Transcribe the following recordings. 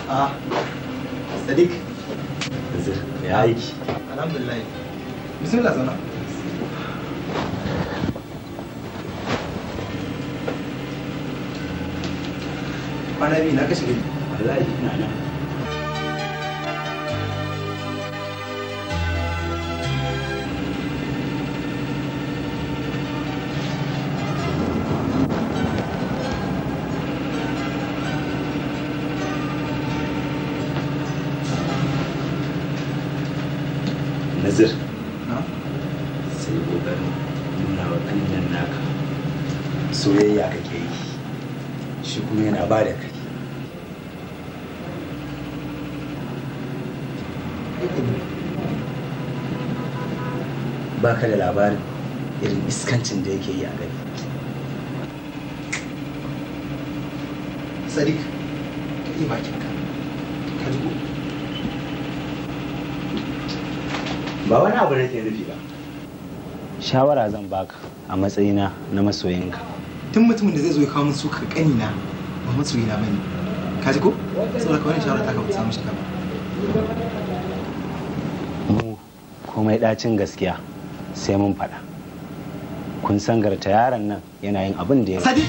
Ah, Sadiq. Ya aiki. Alhamdulillah. Bismillah zauna. Kwana biyu na kashe gari. Wallahi ina nan. Nazir. Sai ƙoƙarin nuna wa ƙanyen naka soyayya kake yi. Shi kuma yana ba da kai. Ba ka da labarin irin iskancin da yake yi a gari. Sadiq, ka iya bakinka. Ka ji ko? Ba wani abu nake nufi ba. Shawara zan baka a matsayina na masoyinka. Tun mutumin da zai zo ya kawo min sukar ƙanina ba masoyina ba ne. Ka ji ko? Saboda ka wani shawara ta ka ba ta samu shiga ba. Mu komai ɗacin gaskiya sai mun faɗa. Kun sangarta yaron nan yana yin abin da ya Sadiq!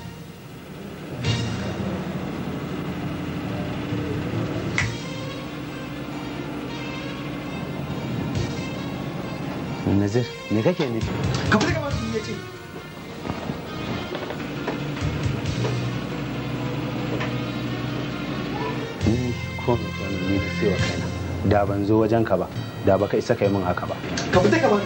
Nazir, me kake nufi? Ka fita gaba ya ce. Ni ko me ke ni da sai wa kaina. Da ban zo wajen ka ba, da baka isa kai min haka ba. Ka fita gaba.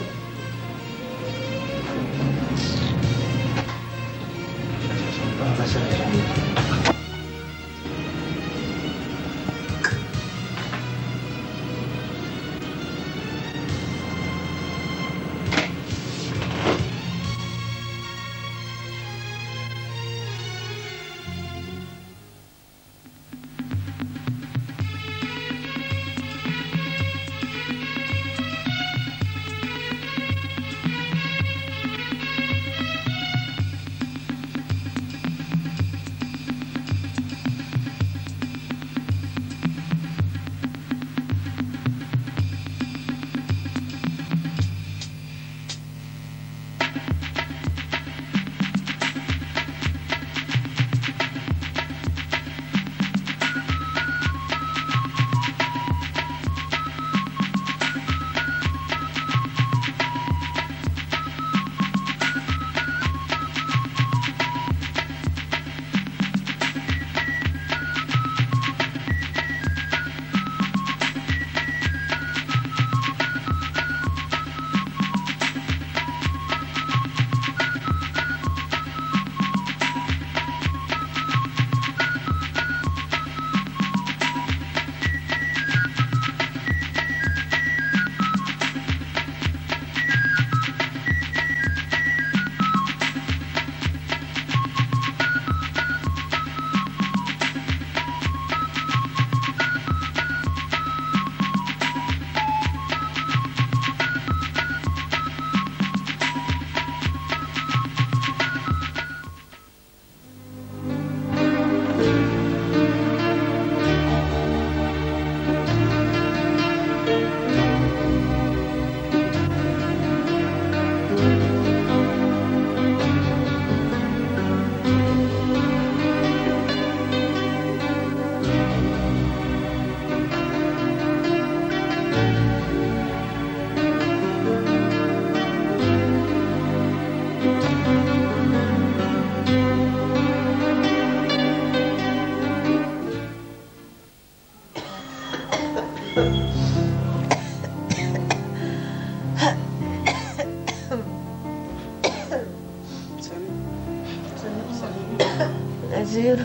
Naziru,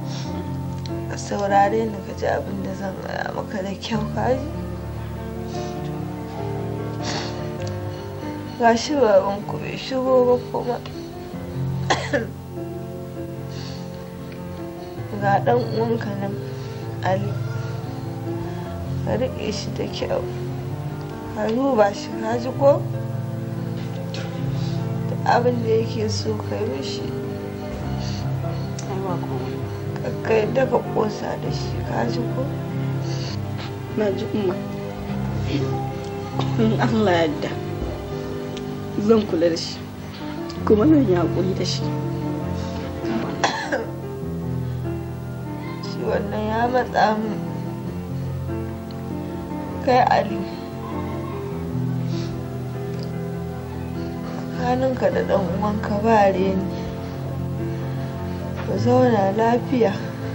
ka saurare ni ka ji abin da zan gaya maka da kyau kaji. Ga shi babanku bai shigo ba kuma. Ga ɗan uwanka nan, Ali. Ka riƙe shi da kyau. Ka duba shi kaji ko? Duk abin da yake so ka yi mishi. ka yadda ka kosa da shi ka ji ko na ji umma in allah yadda zan kula da shi kuma zan yi haƙuri da shi shi wannan ya matsa min kai ali tsakaninka da ɗan uwanka ba reni ku zauna lafiya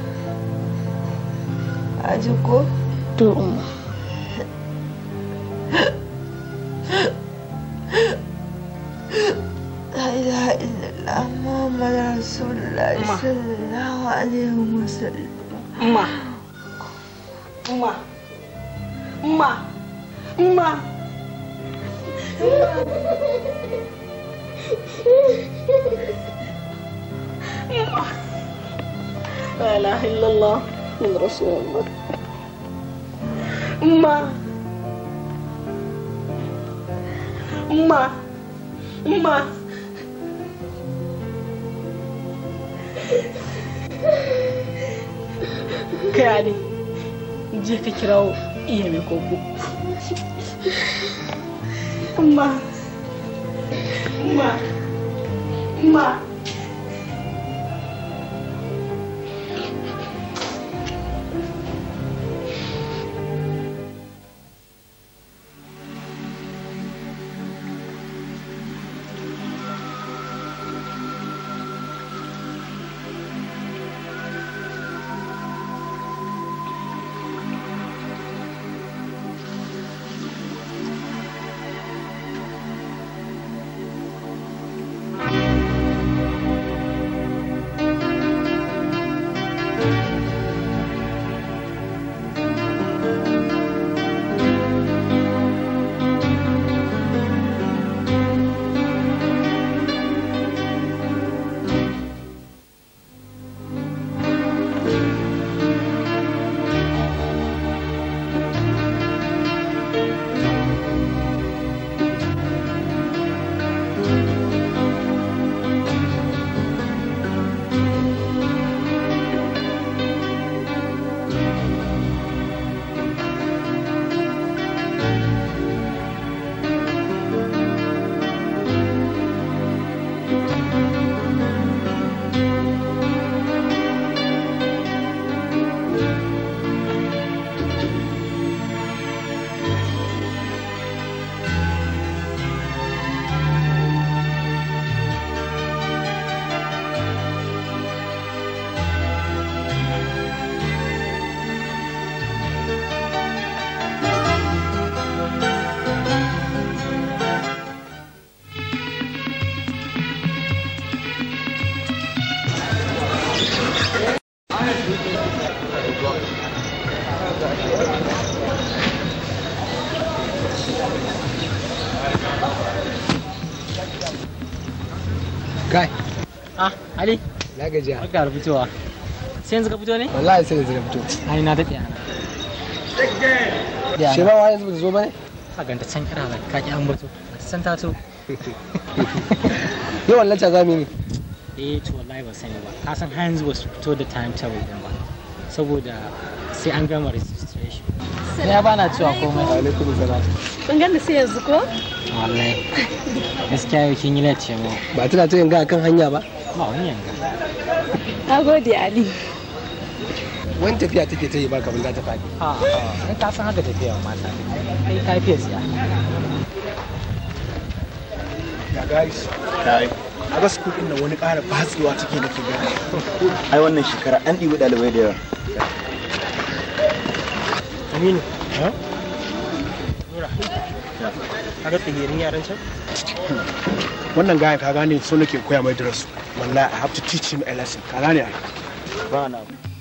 a ji ko to umma لا إله إلا الله محمد رسول الله صلى الله عليه وسلم umma umma umma umma لا إله إلا الله من رسول الله أمة أمة أمة kai ali je ka kirawo iya mai koko Umma Umma Umma kai Ah, Ali, na gajiya barka da fitowa. Sai yanzu ka fito ne? wallahi sai da zira fito Ai na daɗe ana. shi ba wa yanzu ba ta zo ba ne Ka ganta can kira ba ka ki an bato. Ba ta san ta to. yawan lacca za mu yi ne Eh to wallahi ba sani ba. Ka san har yanzu ba su fito da time table din ba. Saboda sai an gama registration. Ya bana cewa komai. alaikum salam Kun ganda sai yanzu ko? Wallahi. Gaskiya yau kin yi lati mu. ba tana ta yin ga kan hanya ba Ba wani yanga. Na gode Ali. wani tafiya take ta yi ba kamar za ta faɗi Ha ha. Ai ka san haka tafiya wa mata. Kai ka fiye tsiya. ya guys dai a ga school din nan wani ƙara batsewa take nake gani ai wannan shekara an ɗibi ɗalibai da yawa Aminu. Nura. Ka ga tsigirin yaran can? wannan gayan ka gane so nake koya mai darasu wallahi i have to teach him a lesson ka gane ai Ba na.